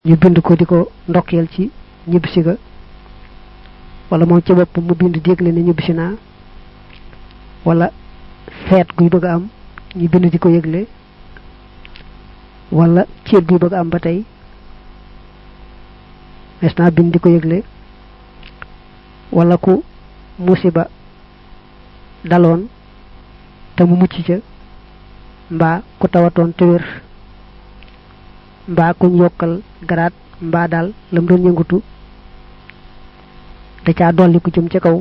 ñu bind ko di ko ndokkeel ci ñibbisi ga wala moom ci boppam mu bind dégle ne ñibbisi naa wala feet guy bëgg a am ñu bind di ko yëgle wala ceet guy bëgg a am ba tey mes naa bind di ko yëgle wala ku musiba daloon te mu mucc ca mbaa ku tawatoon te wér mbaa kuñ yokkal garaat mbaa daal lam doon yëngutu da caa dolli ku jëm ca kaw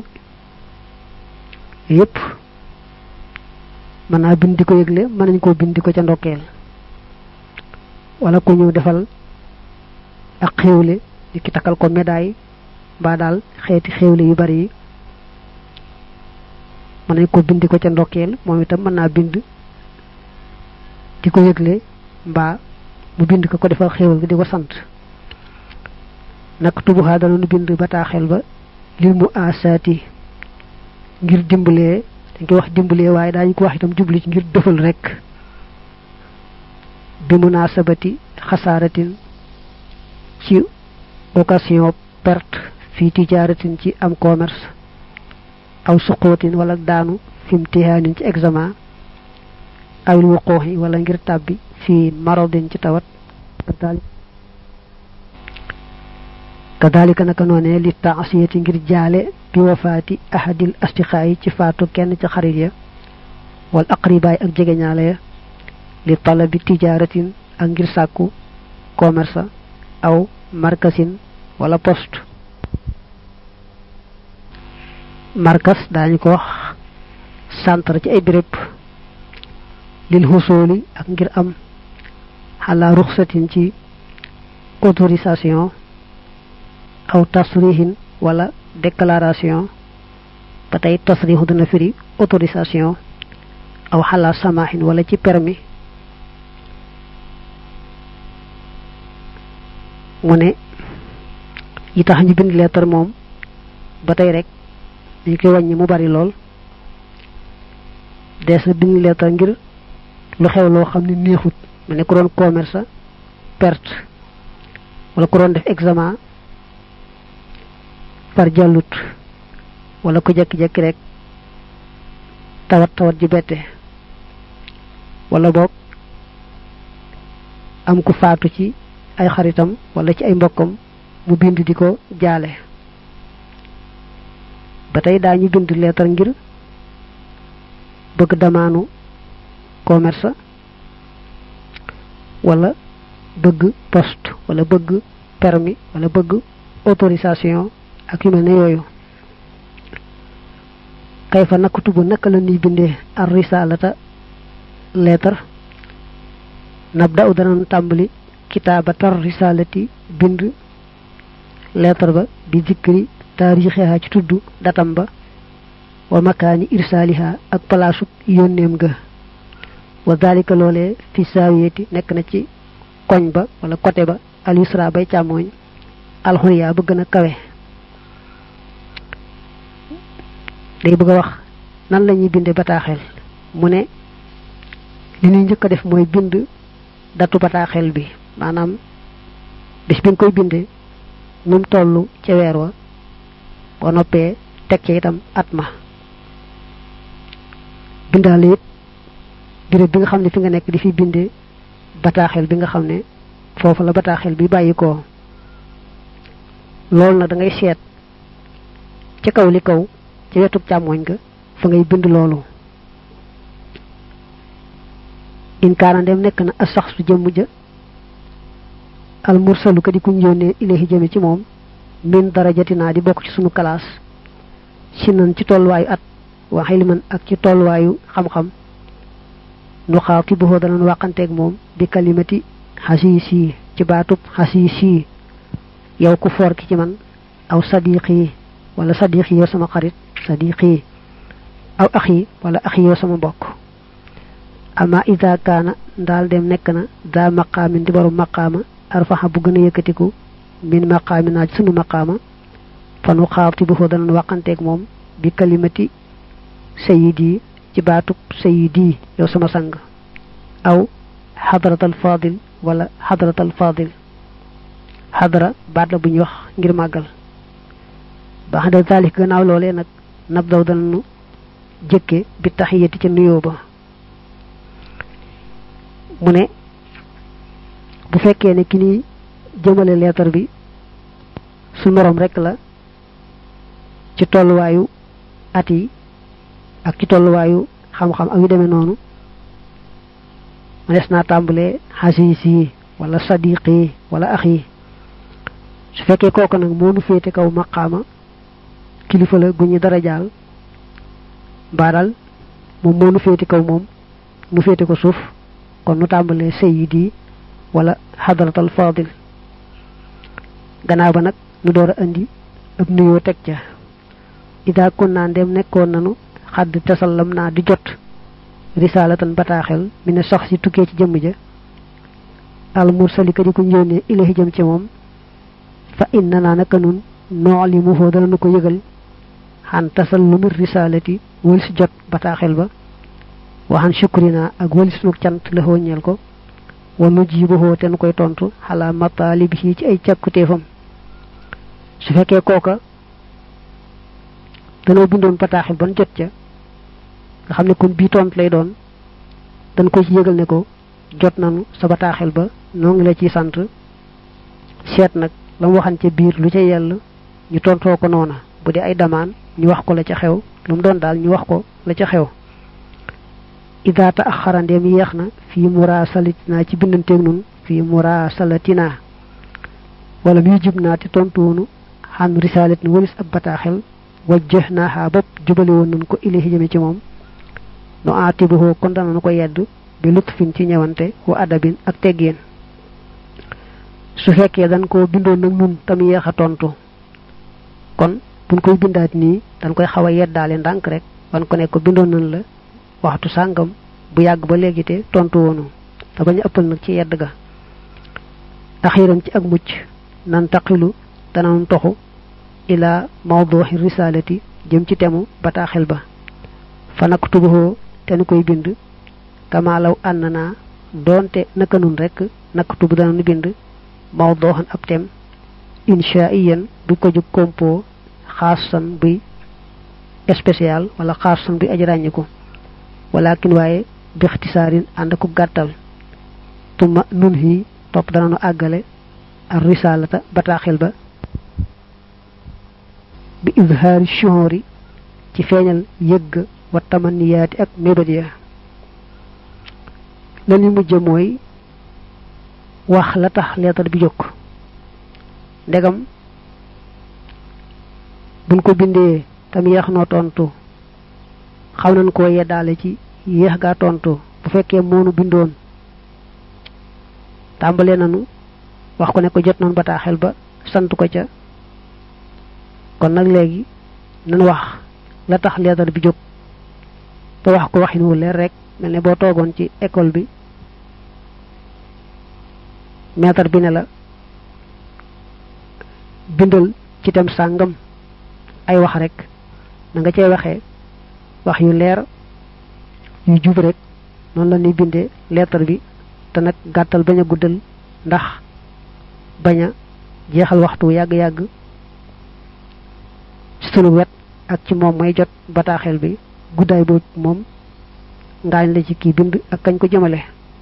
yépp mën naa bind di ko yëgle mën nañ koo bind di ko ca ndokkeel wala ku ñëw defal ak xéewle di ki takkal ko médaille mbaa daal xeeti xéewle yu bari yi mën nañ ko bind di ko ca ndokkeel moom itam mën naa bind di ko yëgle mbaa mu bind ko ko defal xéewal gi di ko sant nag tubuxaa dana nu bind bataaxel ba lil mu asaati ngir dimbalee dañ koy wax dimbalee waaye daañu ko wax itam jubli ci ngir dëfal rek bi munasabati xasaaratin ci occasion perte fii tijaaratin ci am commerce aw suqootin wala daanu fi imtihaanin ci examen awil wuquuxi wala ngir tàbbi fii marodin ci tawat kadalika naka noone li taasiyati ngir jaale bi wafaati ahadil astiqaayi ci faatu kenn ci xarit ya wal aqribaay ak jegeñaale ya li talabi tijaaratin ak ngir sàkku commerce aw markasin wala poste markas daañu ko wax centre ci ay béréb lil xusooli ak ngir am xalaa ruxsatin ci autorisation aw tasrihin wala déclaration ba tey tasrihu dana firi autorisation aw xalaa samahin wala ci permis mu ne yi tax ñu bind lettre moom ba tey rek dañ koy wàññi mu bari lool dees na bind lettre ngir lu xew loo xam ne neexut mu ne ku doon commerce perte wala ku doon def examen par jàllut wala ku jekki-jekki rek tawat tawat ji bette wala boog am ku faatu ci ay xaritam wala ci ay mbokkam mu bind di ko jaale ba tey daañu bind leetar ngir bëgg damaanu commerce wala bëgg poste wala bëgg permis wala bëgg autorisation ak yu mel ne yooyu kay fa naka tubu naka la ñuy bindee ar risalata lettre nabda u danañ tàmbali kitaabatar risalati bind lettre ba bi zikri taarixiha ci tudd datam ba wa makaani irsaaliha ak palaasu yónneem ga wa dalika loolee fi saawiyeti nekk na ci koñ ba wala côté ba al yusra bay càmmooñ alxuriya ba gën a kawe day bëgg a wax nan la ñuy binde bataaxel mu ne li ñuy njëkk a def mooy bind datu bataaxel bi maanaam bis bi nga koy binde nu mu toll ca weer wa boo noppee teg ca itam at ma bindaale it béréb bi nga xam ne fi nga nekk di fi binde bataaxel bi nga xam ne foofu la bataaxel bi bàyyi ko loolu nag da ngay seet ca kaw li kaw ci wetu càmmoñ ga fa ngay bind loolu in kaana dem nekk na as sax su jëmm ja al mursalu ka di kuñ yónnee ilahi jëme ci moom min darajatinaa di bokk ci sunu classe si nan ci tolluwaayu at wa xilman ak ci tolluwaayu xam-xam nu xaaw ki buxoo danañ wàqanteeg moom bi kalimati xasiisi ci baatub xasiisi yow ku foor ki ci man aw sadiqi wala sadiqi yow sama xarit sadiqi aw axi wala axi yow sama mbokk ama ida kaana ndaal dem nekk na daa maqaamin di borom maqaama arfaxa bu gën a yëkkatiku min maqaami naa ci sunu maqaama fanu xaabti bu foo danañ wàqanteeg moom bi kalimati sayidi ci baatub sayidi yow sama sang aw xadratal fadil wala xadratal fadil xadara baat la bu ñuy wax ngir màggal ba xadal taalif gannaaw loolee nag nab daw danañu jëkke bi taxiyati ca nuyoo ba mu ne bu fekkee ne ki ni jëmale leetar bi su moroom rekk la ci tolluwaayu at yi ak ci tolluwaayu xam-xam ak yu demee noonu ma des naa tàmbalee xasiis yi wala sadiq yi wala ax yi su fekkee kooku nag moo nu féete kaw maqaama kilifa la gu ñu dara jaal mbaa daal moom moo nu féete kaw moom nu féete ko suuf kon nu tàmbalee sayyidi wala xadratal fadil gannaaw ba nag nu door a indi ab nuyoo teg ca ida kun naa ndem nekkoon nanu xadd tasallam naa di jot risalatan bataaxel mi ne sax si tukkee ci jëmm ja al mursali ka di ko yónnee ilahi jëm ci moom fa inna naa naka nun noolimuhoo dana nu ko yëgal xan tasallumi risalati wal si jot bataaxel ba waxan shukrina ak wali sunu cant la ñeel ko wa nujibuhoo te nu koy tontu xalaa mataalibihi ci ay càkkutéefam su fekkee kooka danoo bindoon bataaxel ban jot ca nga xam ne kon bii tont lay doon dañ ko ci yëgal ne ko jot nanu sa bataaxel ba noo ngi la ciy sant seet nag la mu waxan ca biir lu ca yell ñu tontoo ko noona bu dee ay damaan ñu wax ko la ca xew lu mu doon daal ñu wax ko la ca xew ida ta axara ndeem yeex na fii murasalatina ci bindanteeg nun fii murasalatina wala muy jub naa te tontuwunu xan risalat ni walis ab bataaxel wajjah naaxaa bopp jubale woon nañ ko ilahi jëme ci moom nu aatibuhoo kon danañu ko yedd bi lutfin ci ñëwante wa adabin ak teggeen su fekkee dañ ko bindoon nag nun tam yeex a tontu kon buñ koy bindaat nii dañ koy xaw a yeddaale ndànk rek wan ko ne ko bindoon nañ la waxtu sàngam bu yàgg ba léegi te tontu woonu te bañ a ëppal nag ci yedd ga axiran ci ak mucc nan taqilu danañ toxu ila mawduhi risalati jëm ci temu bataaxel ba fa naktubuhu te nu koy bind kama law ànd naa doonte naka nun rek naktubu danañu bind mawduhan ab tem inshaiyan bu ko jóg compo xaasan buy spécial wala xaasan buy aji ràññiku walakin waaye bixtisaarin ànd ku gàttal tuma nun hi topp danañu àggale ar risalata bataaxel ba bi izhaari shuhuri ci feeñal yëgg wa tamaniyaati ak mébét ya la ñu mujj mooy wax la tax leetar bi jóg ndegam buñ ko bindee tam yeex noo tontu xaw nañ koo yeddaale ci yéex gaa tontu bu fekkee moonu bindoon tàmbalee nanu wax ko ne ko jot nañ bataaxel ba sant ko ca kon nag léegi nan wax la tax leetar bi jóg te wax ko waxin wu leer rek mel ne boo toogoon ci école bi maître bi ne la bindal ci tem sàngam ay wax rek na nga cay waxee wax yu leer yu jub rek noonu la ñuy bindee leetar bi te nag gàttal bañ a guddal ndax bañ a jeexal waxtu yàgg-yàgg ci sunu wet ak ci moom may jot bataaxel bi guddaay boobu moom ngaañ la ci kii bind ak kañ ko jëmale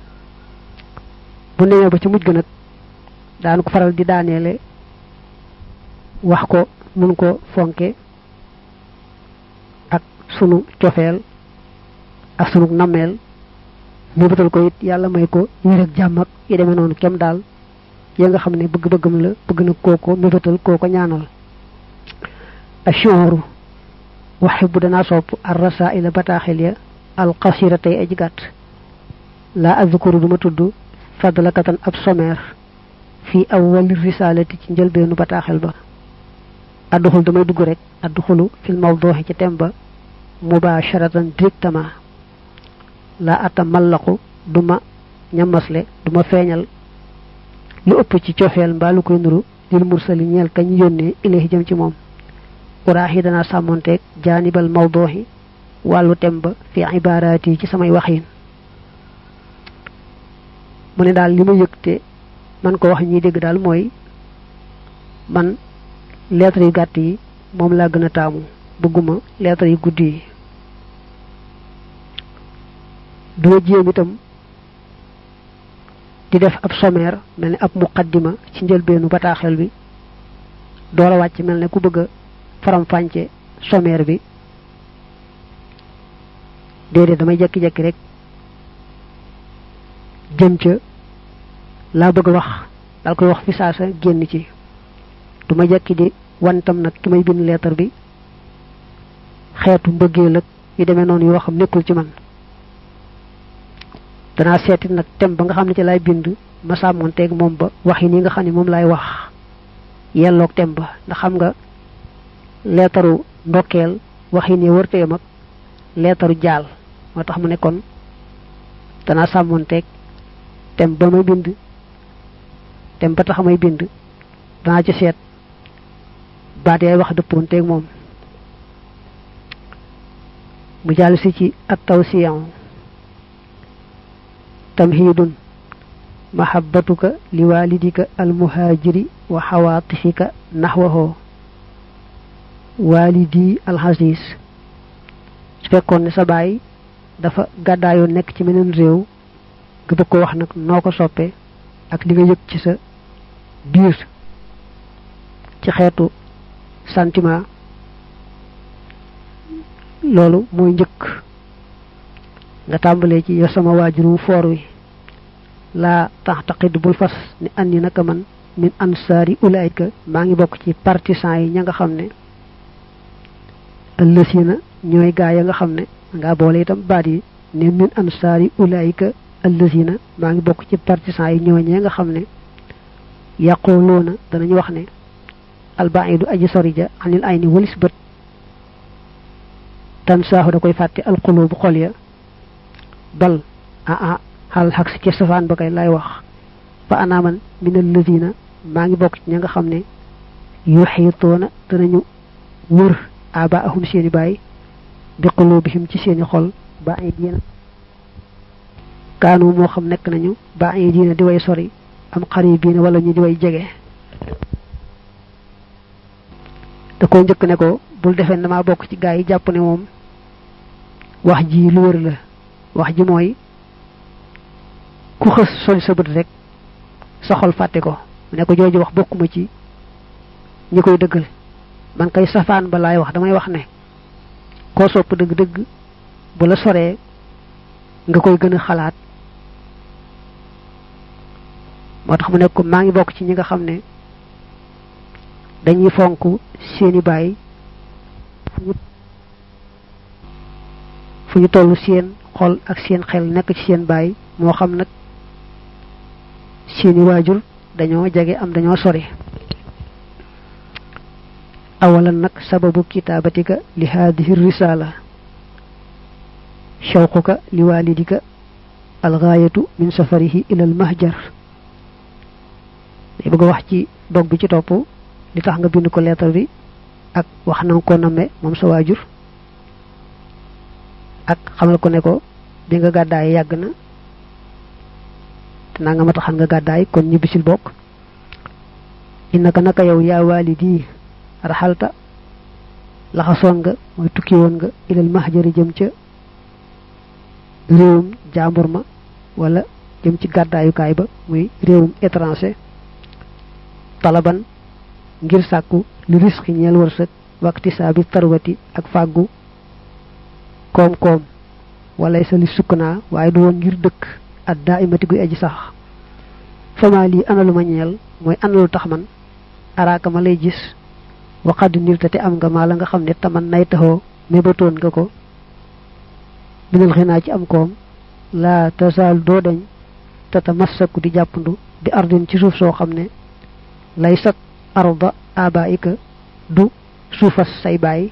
bu nemee ba ci mujj ga nag daan ko faral di daaneele wax ko nun ko fonke ak sunu cofeel ak sunu nammeel mu bëtal ko it yàlla may ko ñu rek jàmm ak yi demee noonu kem daal ya nga xam ne bëgg-bëggam la bëgg na kooko mébétal kooko ñaanal ashooru waxe bu danaa sopp ar rasaila bataaxel ya al qasira tey aji gàtt laa azkuru duma tudd fadlakatan ab sommaire fii awwal risalati ci njëlbeenu bataaxel ba adduxul damay dugg rek adduxulu fil mawduhi ci tem ba mubasharatan directement laa ata mallaqu duma ñamasle duma feeñal lu ëpp ci cofeel mbaa lu koy nuru lil mursali ñeel kañ yónnee ilayhi jëm ci moom uraax yi danaa sàmmonteeg jaanibal mawduhi wàllu tem ba fi ibaaraat yi ci samay waxin mu ne daal li ma yëg te man ko wax ñuy dégg daal mooy man lettre yu gàtt yi moom laa gën a taamu bëgguma lettre yu guddi yi duma jéem itam di def ab sommaire mel ni ab muqaddima ci njëlbeenu bataaxel bi door a wàcc mel ne ku bëgg a faram-fànce sommaire bi déedéet damay jekki-jekki rek jëm ca laa bëgg a wax dal koy wax fi saasa génn ci du ma jekki di wantam nag ki may bind leetar bi xeetu mbëggeel ak yu demee noonu yoo xam nekkul ci man danaa seeti nag tem ba nga xam ne ci laay bind ma sàmmoon teeg moom ba wax yi nii nga xam ne moom laay wax yelloog tem ba ndax xam nga leetaru ndokkeel wax yi nii wërtee mag leetaru jaal moo tax mu ne kon danaa sàmmoon teeg tem ba may bind tem ba tax may bind danaa ci seet baat yaay wax dëppoon teeg moom mu jàll si ci at tawsiyan tamhidun mahabbatuka liwalidika almuhajiri wa xawaatifika naxwaho walidi alxasis su fekkoon ne sa baay dafa gàddaayoo nekk ci meneen réew nga bëgg ko wax nag noo ko soppee ak li nga yëg ci sa biir ci xeetu sentiment loolu mooy njëkk nga tàmbalee ci yow sama waajur wu foor wi laa tax taqid bul fas ni andi naka man min ansaari ulaayka maa ngi bokk ci partisan yi ña nga xam ne ëllësina ñooy gaa ya nga xam ne nga boole itam baat yi ne min ansaari ulaayka ëllësina maa ngi bokk ci partisan yi ñooñee nga xam ne yaqooloona danañu wax ne albaidu aji sori ja anil ay ni walis bët tan saaxu da koy fàtte alxulubu xol ya bal ah ah xal xaq si ci safaan ba kay lay wax fa anaaman min alladina maa ngi bokk ci ña nga xam ne yuxiitoona danañu wër abaahum seeni baay bi qulubihim ci seeni xol ba ay diina kaanu moo xam nekk nañu ba ay diina di way sori am xaribiina wala ñu di way jege da ko njëkk ne ko bul defee damaa bokk ci gaa yi jàpp ne moom wax ji lu wër la wax ji mooy ku xës sol sa bët rek sa xol fàtte ko mu ne ko jooju wax bokkuma ci ñi koy dëggal man kay safaan ba laay wax damay wax ne koo sopp dëgg-dëgg bu la soree nga koy gën a xalaat moo tax mu ne ko maa ngi bokk ci ñi nga xam ne dañuy fonk seeni baay fu ñu toll seen xol ak seen xel nekk ci seen baay moo xam nag seeni waajur dañoo jege am dañoo sori awalan nag sababu kitaabatika li haadihi risala shawquka li walidika algaayatu min safarihi ila almahjar day bëgg a wax ci dog bi ci topp li tax nga bind ko leetar bi ak wax na nga ko namme moom sa waajur ak xamal ko ne ko bi nga gàddaay yàgg na te naa nga ma taxan nga gàddaay kon ñibbisil bokk innaka naka yow yaa waalidi raxalta laxasoon nga mooy tukki woon nga ilal mahjari jëm ca réewum jaambur ma wala jëm ci gàddaayukaay ba muy réewum étranger talaban ngir sàkku li risque ñeel wërsëg waxti saa bi tarwati ak fàggu koom-koom wala sa li sukkanaa waaye du woon ngir dëkk at daa imati guy aji sax fama lii analu ma ñeel mooy analu tax man araaka ma lay gis waxad nirta te am nga maa la nga xam ne taman nay taxoo mébatoon nga ko minal xinaa ci am koom laa tasaal doo dañ te tamassaku di jàppandu bi ardin ci suuf soo xam ne lay sat arda abaika du suufas say baay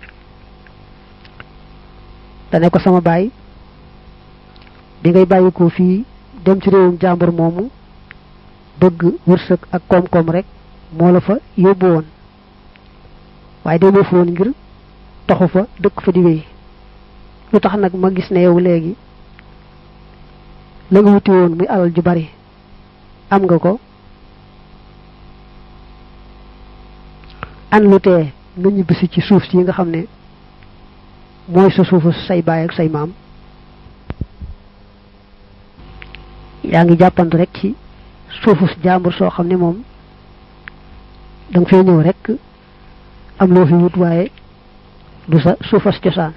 dane ko sama baay bi ngay bàyyi ko fii dem ci réewum jàmbur moomu bëgg wërsëg ak koom-koom rek moo la fa yóbbu woon waaye demoo fa woon ngir taxu fa dëkk fa di wéy lu tax nag ma gis ne yow léegi la nga wuti woon muy alal ju bari am nga ko an lu tee nga ñibbisi ci suuf si nga xam ne mooy sa suufu say baay ak say maam yaa ngi jàppandu rek ci suufu jàmbur soo xam ne moom da nga fee ñëw rek am loo fi wut waaye du sa suufas cosaan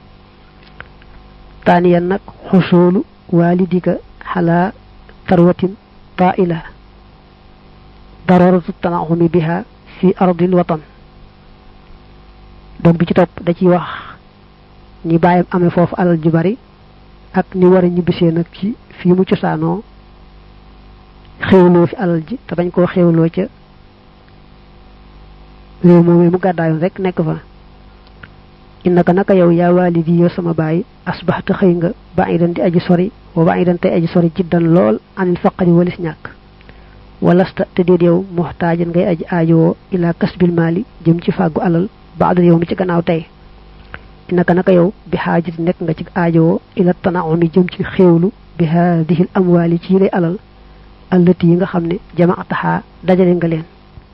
taaniyan nag xusoolu waalidika xalaa tarwatin taila dararatu tanaxumi biha fi ardil watan donc bi ci topp da ciy wax ni bàyyam amee foofu alal ju bari ak ni war a ñibbisee nag ci fii mu cosaanoo xéwloo fi alal ji te bañ koo xéwloo ca réew moomee mu gàddaayoon rek nekk fa innaka naka yow yaa waalidi yow sama baay asbaxta xëy nga ba idan di aji sori wa ba idan tey aji sori jiddan lool anil faqari walis ñàkk walasta te déet yow muxtaajan ngay aji aajowoo ila kasbil maali jëm ci fàggu alal baadal yow mi ci gannaaw tey innaka naka yow bi xaajati nekk nga ci aajowoo ila tanaumi jëm ci xéewlu bi haadihi l amwaali ci lay alal allati yi nga xam ne jamaataxaa dajale nga leen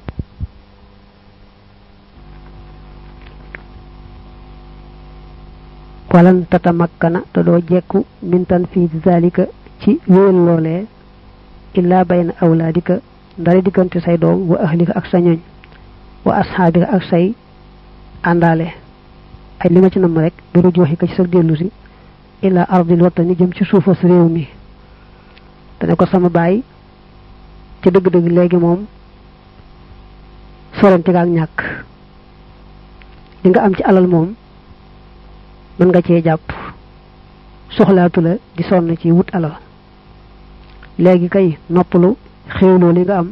walan tatamakkana te doo jekku min tanfiid zalika ci wéyal loolee illaa bayna awlaadika ndari diggante say doom wa ahlika ak sa ñoñ wa asxaabika ak say àndaale ay li ma ci namm rek biru jooxi ko ci sa dellu si illaa ardil watani jëm ci suufas réew mi te ne ko sama baay ci dëgg-dëgg léegi moom sorante nga ak ñàkk li nga am ci alal moom mën nga cee jàpp soxlaatu la di sonn ci wut alal léegi kay noppalu xéwloo li nga am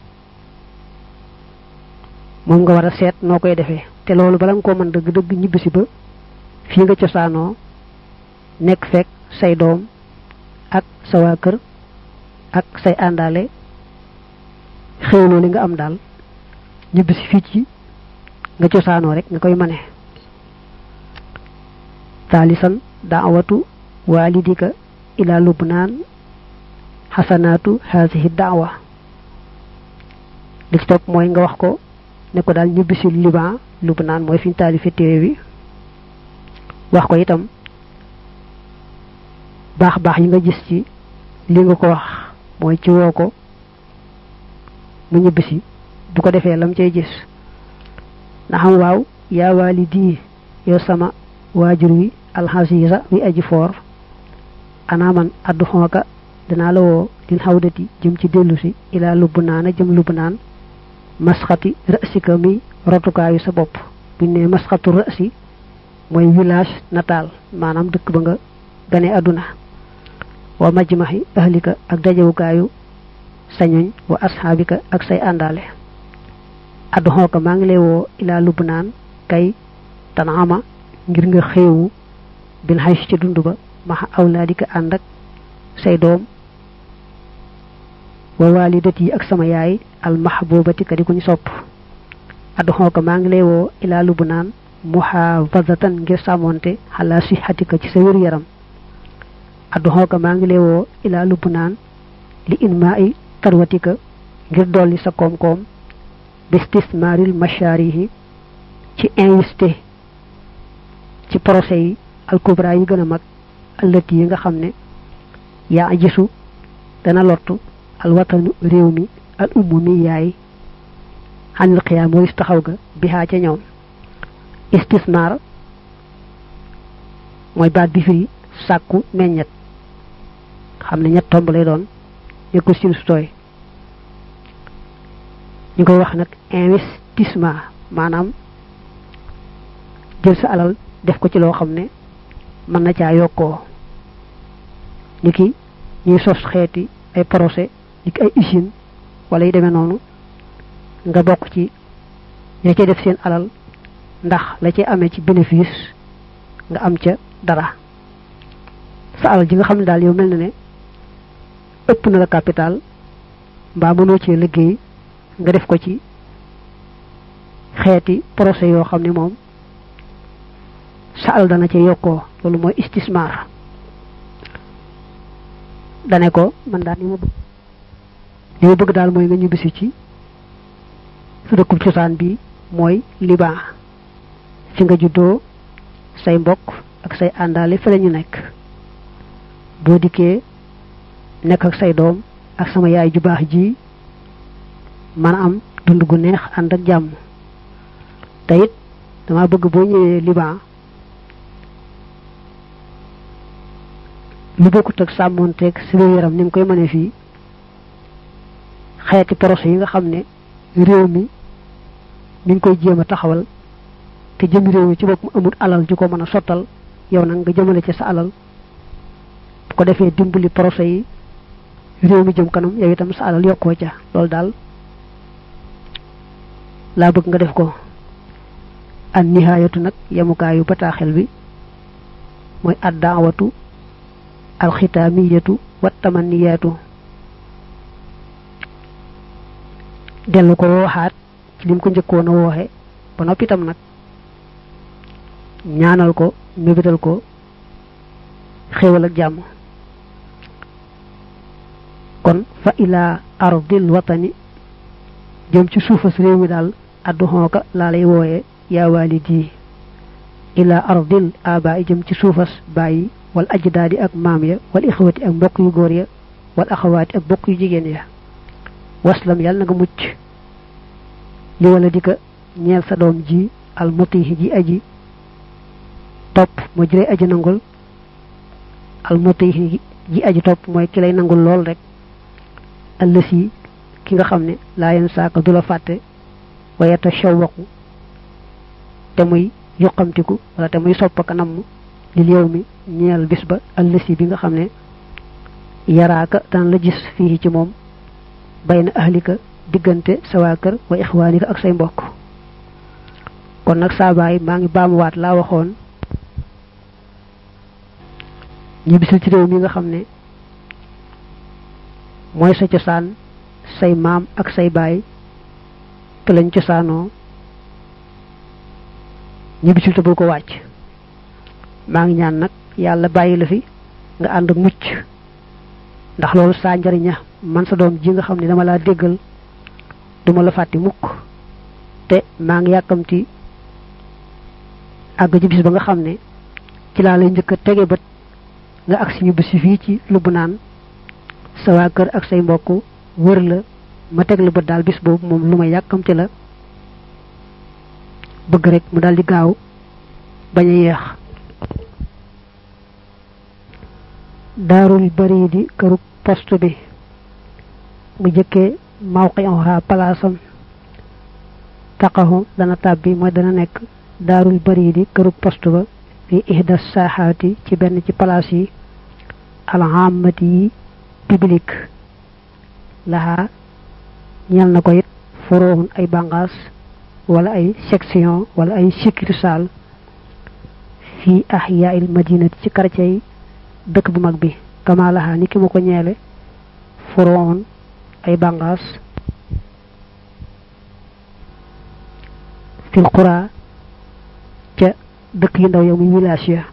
moom nga war a seet noo koy defee te loolu bala nga koo mën dëgg dëgg ñibbisi ba fii nga cosaanoo nekk fekk say doom ak sa waa kër ak say àndaale xéwloo li nga am daal ñibbisi fii ci nga cosaanoo rek nga koy mane taalisan daawatu walidika ila lubnaan xasanaatu haasihi daawa li ci topp mooy nga wax ko ne ko daal ñibbisi liban lubnaan mooy fi ñu taalife téere bi wax ko itam baax baax yi nga gis ci li nga ko wax mooy ci woo ko mu ñibbisi bu ko defee lam cay gis na xam waaw yaa walidi yow sama waajur wi alxasiisa wi aji foor ana man addu xooka danaa la woo din xawdati jëm ci dellu si ilaa lubb naana jëm lubb naan masxati rësika mi rotukaayu sa bopp buñ ne masxatu rësi mooy village natal maanaam dëkk ba nga gane àdduna wa majmaxi ahlika ak dajewukaayu sañoñ wa asxaabika ak say àndaale addu xooka maa ngi lay woo ilaa lubb naan kay tanaama ngir nga xéewu bin xay ci dund ba maxa awlaadika ànd ak say doom wa waalidat yi ak sama yaay al mahbubati ka di kuñ sopp addu xooka maa ngi lay woo ilaa lubu naan muhaafazatan ngir sàmmonte xalaa sixatika ci sa wér yaram addu xooka maa ngi lay woo ilaa lubu naan li inmaa i tarwatika ngir dolli sa koom-koom bistismaaril mashaarihi ci investé ci procès yi alkubra yi gën a mag allati yi nga xam ne yaa gisu dana lottu alwatanu réew mi al ummu mi yaay xanil xiyaam waris taxaw ga bihaa ca ñoom istismar mooy baat bi firi sàkku meññet xam ne ñett tomb lay doon nekkul sin su tooy ñu koy wax nag investissement maanaam jël sa alal def ko ci loo xam ne mën na caa yokkoo ni ki ñuy sos xeeti ay procès ni ki ay usine wala yi demee noonu nga bokk ci ña ca def seen alal ndax la ci amee ci bénéfice nga am ca dara sa alal ji nga xam ne daal yow mel na ne ëpp na la capital mbaa mënoo cee liggéey nga def ko ci xeeti procès yoo xam ne moom sa alal dana ca yokkoo loolu mooy istismar dane ko man daal li ma bëgg li ma bëgg daal mooy nga ñibbisi ci su dëkkub cosaan bi mooy liban fi nga juddoo say mbokk ak say àndaale fa lañu nekk boo dikkee nekk ak say doom ak sama yaay ju baax ji man am dund gu neex ànd ak jàmm te it dama bëgg boo ñëwee liban lu bokkut ak sàmmoonteeg si yaram ni mu koy mënee fii xeeti projet yi nga xam ne réew mi mi ngi koy jéem a taxawal te jëm réew mi ci boppam amul alal ju ko mën a sottal yow nag nga jëmale ci sa alal bu ko defee dimbali projet yi réew mi jëm kanam yow itam sa alal yokkoo ca loolu daal laa bëgg nga def ko an nihaayatu nag yemukaayu bataaxel bi mooy addaawatu alxitaamiyatu wa tamaniyaatu dellu ko waxaat ci lim ko njëkkoon a wooxe ba noppi itam nag ñaanal ko mébétal ko xéewal ak jàmm kon fa ila ardil watani jëm ci suufas réew mi daal addu xooka laa lay wooye yaa walidi ila ardil aba jëm ci suufas bàyyi wal ajdaadi ak maam ya wal ixwati ak mbokk yu góor ya wal axawaati ak mbokk yu jigéen ya waslam yàlla na nga mucc li wala di ko ñeel sa doom ji al mutihi ji aji topp moo jëlee aji nangul al mutihi ji aji topp mooy ki lay nangul lool rek allësi ki nga xam ne laa yenn saaka du la fàtte wayata shawwaqu te muy yuqamtiku wala te muy soppaka namm lil yow mi ñeel bis ba allësi bi nga xam ne yaraaka dana la gis fii ci moom bayna ahlika diggante sa waa kër wa ixwaanika ak say mbokk kon nag saa baay maa ngi baamuwaat laa waxoon ñi bisil ci réew mi nga xam ne mooy sa cosaan say maam ak say baay te lañ cosaanoo ñi bisil te bul ko wàcc maa ngi ñaan nag yàlla bàyyi la fi nga ànd ak mucc ndax loolu saa njariña man sa doom ji nga xam ne dama laa déggal duma la fàtti mukk te maa ngi yàkkamti àgg ci bis ba nga xam ne ci laa lay njëkk a tege bët nga ak suñu bisi fii ci lubb naan sa waa kër ak say mbokk wër la ma teg la bët daal bis boobu moom lu ma yàkkamti la bëgg rek mu daal di gaaw bañ a yeex daarul bari di këru poste bi mu jëkkee mawqi'uha palaasam taqahu dana tàbbi mooy dana nekk daarul bari di këru poste ba fi ihda saaxaati ci benn ci palaas yi alhamati yi public laxaa ñel na ko it furoohun ay bànqaas wala ay section wala ay succursale fii ahyaa'il madinati ci quartier yi dëkk bu mag bi kama laxaa ni ki mu ko ñeele furoohun ay bànqaas fil qura ca dëkk yu ndaw ya muy village ya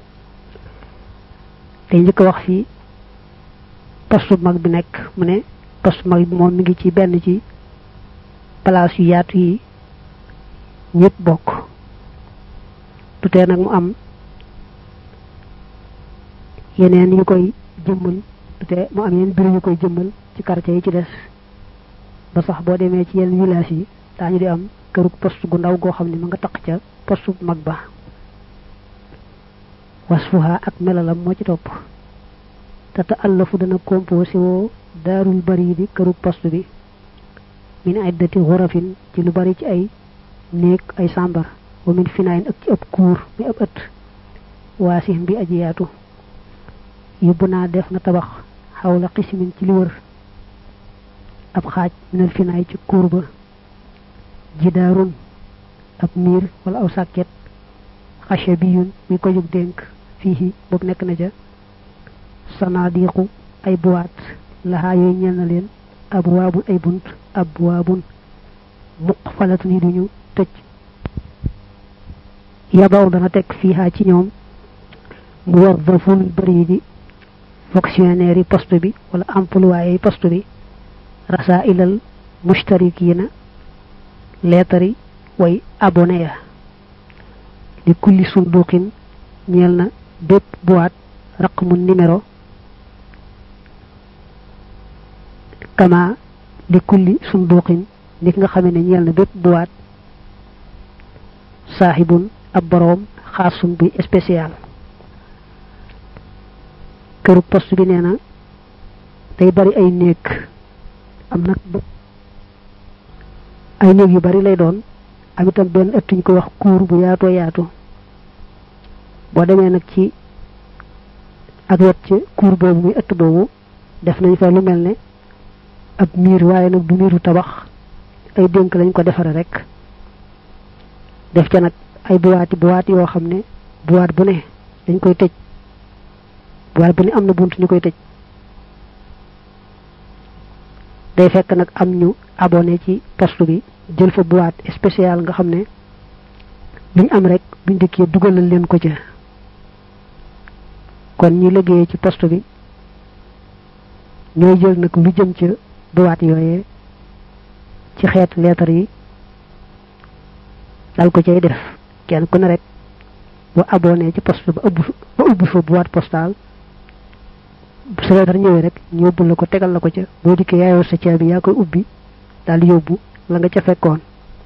te njëkk a wax fii poste bu mag bi nekk mu ne poste bu mag bi moom mi ngi ci benn ci place yu yaatu yi ñëpp bokk du tee nag mu am yeneen yu koy jëmmal du tee mu am yeneen bureau yu koy jëmmal ci quartier yi ci des ba sax boo demee ci yenn village yi daañu di am kërug poste gu ndaw goo xam ne ma nga taq ca poste bu mag ba wasfuha ak melalam moo ci topp te te allafu dana composé woo daarul bari di kërug poste bi min iddati xurafin ci lu bari ci ay néeg ay sàmbar wa min finaayin ak ci ëpp kuur mi ëpp ëtt waasix bi aji yaatu yóbbu naa def na tabax xawla xismin ci li wër ab xaaj minal finaay ci kuur ba jidaarun ab miir wala aw sàkket xache bi yun muy ko jóg dénk fii boobu nekk na ca sanaadiqu ay buwaat laxaa yooyu ñeel na leen ab waabun ay bunt ab waabun muq falatun yi duñu tëj yabaw dana teg fiihaa ci ñoom mu war daful bëri di fonctionnaire yi poste bi wala employé yi poste bi rasa ilal mustarikina leetari way abonné ya li kulli sunduqin ñeel na bépp boîte raqmu numéro kama li kulli sunduqin nit nga xamee ne ñeel na bépp boîte saaxibun ab boroom xaasun buy spécial këru poste bi nee na day bari ay néeg am nag ay néeg yu bari lay doon am itam benn ëtt ñu ko wax kuur bu yaatoo yaatu boo demee nag ci ak wet ci kuur boobu muy ëtt boobu def nañ fa lu mel ne ab miir waaye nag du miiru tabax ay dénk lañ ko defare rek def ca nag ay buwaati buwaati yoo xam ne buwaat bu ne dañ koy tëj buwaat bu ne am na bunt ñu koy tëj day fekk nag am ñu abonné ci poste bi jël fa boîte spéciale nga xam ne luñ am rek buñ dikkee dugalal leen ko ca kon ñi liggéeyee ci poste bi ñooy jël nag lu jëm ca boîte yooyee ci xeet lettre yi dal ko cay def kenn ku ne rek bu abonné ci poste ba ëbb ba ubbi fa boîte postale bu sa lettre ñëwee rek ñu yóbbu la ko tegal la ko ca boo dikkee yaayoo sa caabi yaa koy ubbi daal di yóbbu la nga ca fekkoon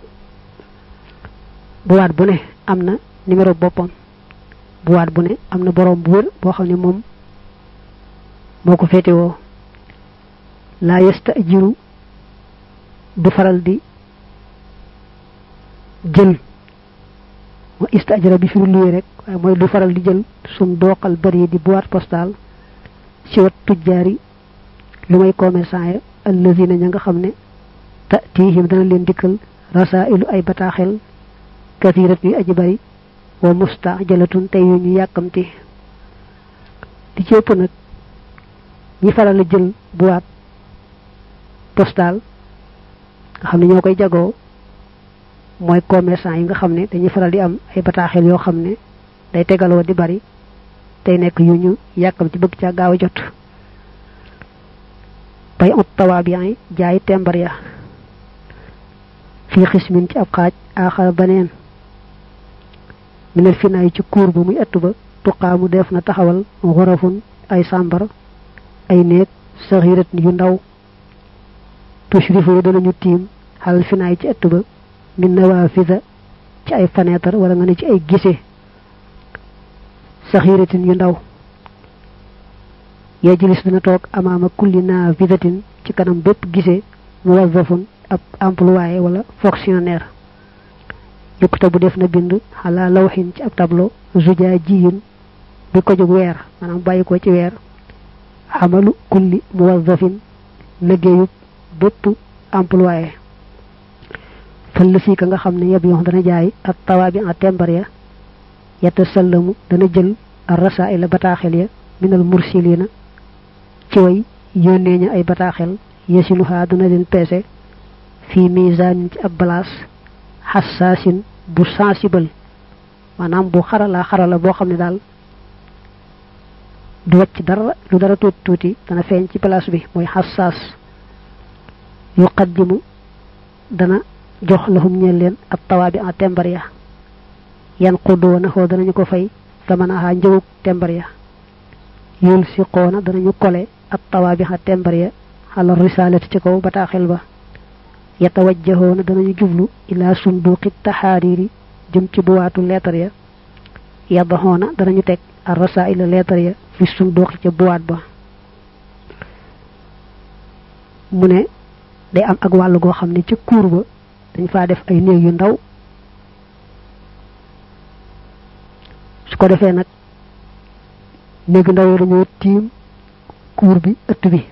boîte bu ne am na numéro boppam boîte bu ne am na borom bu wër boo xam ne moom moo ko féetewoo laa yesta jiru du faral di jël wa istajara bi firu luye rek waaye mooy du faral di jël sum dooqal bari di boîte postale ci wat tujjaari lu may commerçant ya allazina ña nga xam ne tatihim dana leen dikkal rasailu ay bataaxel kathirat yu aji bari wa mustajalatun tey yu ñu yàkkamti di ci ëpp nag ñi faral a jël boîte postale nga xam ne ñoo koy jagoo mooy commerçant yi nga xam ne dañuy faral di am ay bataaxel yoo xam ne day tegaloo di bari tey nekk yu ñu yàkkam ci bëgg ca gaaw a jot bay ut tawaabiyan yi jaay tembar ya fii xismin ci ab xaaj aaxara baneen minel finaay ci kuur ba muy ëtt ba tuqaamu def na taxawal xurafun ay sàmbar ay néeg saxirat yu ndaw tushrifu yi danañu tiim xalal finaay ci ëtt ba min nawafida ci ay fenêtre wala nga ne ci ay gise saxiratin yu ndaw yajlis dina toog amaama kulli nafidatin ci kanam bépp gise muwazzafun ab employé wala fonctionnaire yukta bu def na bind xalaa lawxin ci ab tableau zuja jiyin bi ko jóg weer maanaam bàyyi ko ci weer xamalu kulli muwazzafin liggéeyu bépp employé fëll fii ka nga xam ne yeb yoon dana jaay ak tawaabi a tembar ya yetta sallamu dana jël ar rasaila bataaxel ya minal mursilina ci way yónnee ña ay bataaxel yasiluha dana leen peese fii misaanin ci ab balaas xassaasin bu sensible maanaam bu xarala xarala boo xam ne daal du wàcc dara lu dara tuuti tuuti dana feeñ ci place bi mooy xassaas yuqaddimu dana jox lahum ñeel leen ab tawaabi a tembar ya yan xuddoona xoo danañu ko fay tamanaha njëwug tembar ya yul si xoona danañu kole ab tawaabi a tembar ya xala risalati ci kaw bataaxel ba yatawajjahoona danañu jublu ila sunduqi taxaariri jëm ci buwaatu leetar ya yaddaxoona danañu teg ar rasaila leetar ya fi sunduqi ca buwaat ba mu ne day am ak wàll goo xam ne ca kuur ba dañ faa def ay néeg yu ndaw su ko defee nag néeg ndaw yi dañoo tiim kuur bi ëtt bi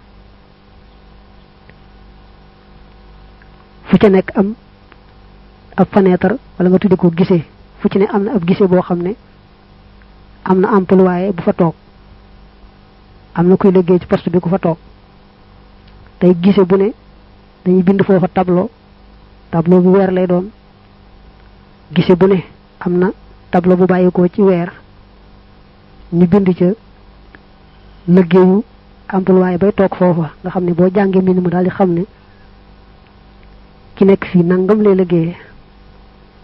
fu ca nekk am ab fenêtre wala nga tuddi ko gisee fu ci ne am na ab gisee boo xam ne am na employé bu fa toog am na kuy liggéey ci poste bi ku fa toog tey gisee bu ne dañuy bind foofa tableau tableau bu weer lay doon gisee bu ne am na tableau bu bàyyikoo ci weer ñu bind ca liggéeyu employé bay toog foofa nga xam ne boo jàngee mbind ma daal di xam ne ki nekk fii nangam lay liggéeyee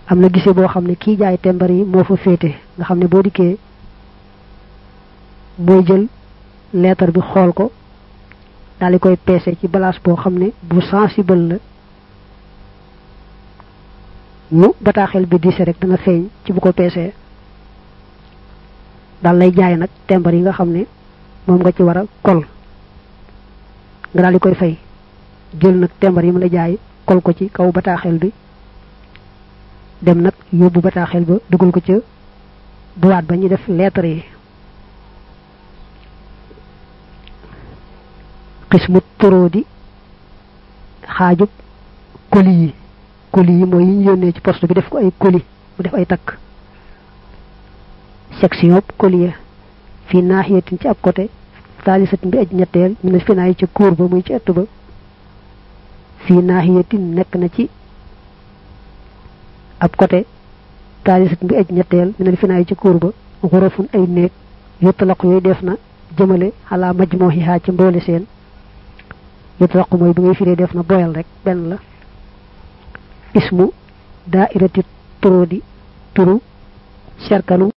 am na gisee boo xam ne kii jaay tembar yi moo fa féete nga xam ne boo dikkee mooy jël leetar bi xool ko daal di koy peese ci balaas boo xam ne bu sensible la nu bataaxel bi diise rek dana feeñ ci bu ko peesee daal lay jaay nag tembar yi nga xam ne moom nga ci war a kol nga daal di koy fay jël nag tembar yi mu la jaay kol ko ci kaw bataaxel bi dem nag yóbbu bataaxel ba dugal ko ca boîte ba ñuy def lettre yi xismu toro di xaajub colis yi colis yi mooy yi ñu yónnee ci poste bi def ko ay colis mu def ay takk section colis fii naaxiyatin ci ab côté taalisatin bi aj ñetteel mi ne finaay ca kóor ba muy ci ëtt ba fii naaxiyatin nekk na ci ab côté taalisatin bi aj ñetteel mi ne finaay ca kóor ba xurafun ay néeg yottalaq yooyu def na jëmale xalaa majmuhiha ci mboole seen yutlaq mooy bi ngay firee def na boyal rek benn la ismu daairati turudi turu cerkalu